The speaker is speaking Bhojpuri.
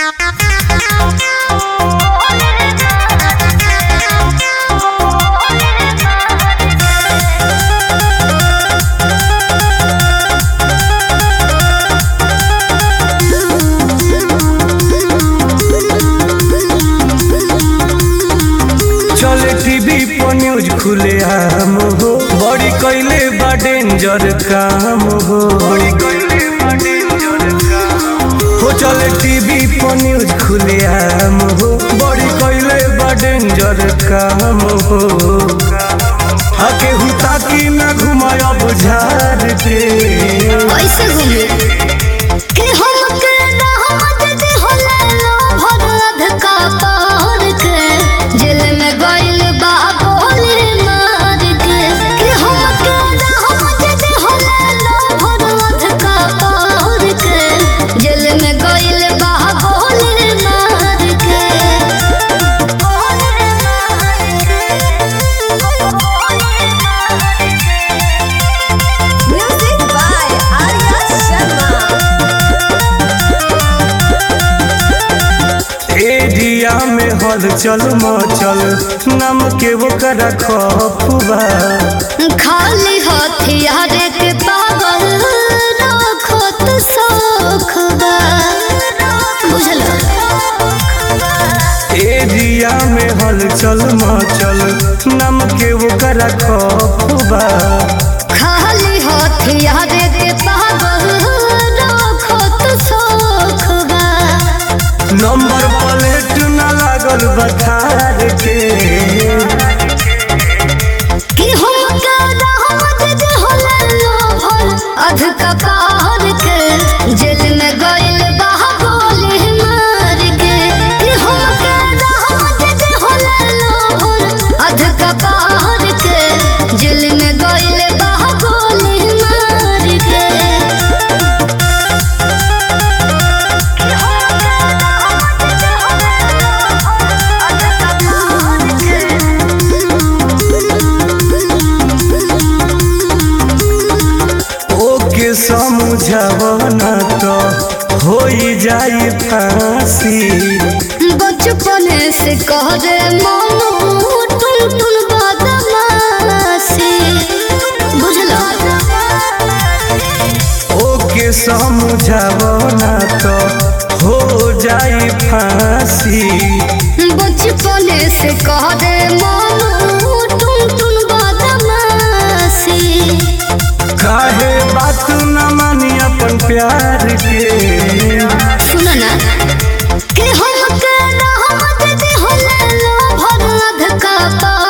चले टीवी पर न्यूज खुले आम हो बड़ी कैले बा डेंजर काम हो बड़ी कैले बा डेंजर काम हो चले टीवी पर न्यूज खुले आम हो बड़ी कैले बा डेंजर काम हो आके हुता की ना घुमाय बुझार के कैसे घूमे कि हमके रहमत दे होला लो भरद का पार के जेल में गइल बा गोली मार के कि हमके रहमत दे होला लो भरद का पार के जेल में गइल बा गोली मार के गोली मार के Music by Arya Sharma. Area में हलचल मचल नाम के वो करा खफुबा खाली हथियार के पागल रखत शौख बा बुझल एरिया में हलचल मचल नाम के वो करा खफुबा खाली हथियार के पागल रखत शौख बा नंबर प्लेट न लागल बखार के कि हमके रहमत दे होला लोभर अध कपार के जेल में गइल बा गोली मार के कि हमके रहमत दे होला लोभर अध कपार के जेल में गइल बा गोली मार के कि हमके रहमत दे होला लोभर अध ओके समझावना तो हो जाई फांसी बचपन से करे मनु टुन टुन बदमाशी बुझलो ओके समझावना तो हो जाई फांसी बचपन से करे मनु टुन टुन बदमाशी काहे बात न मानी अपन प्यार के सुनो ना कि हमके रहमत दे होला लो भरद का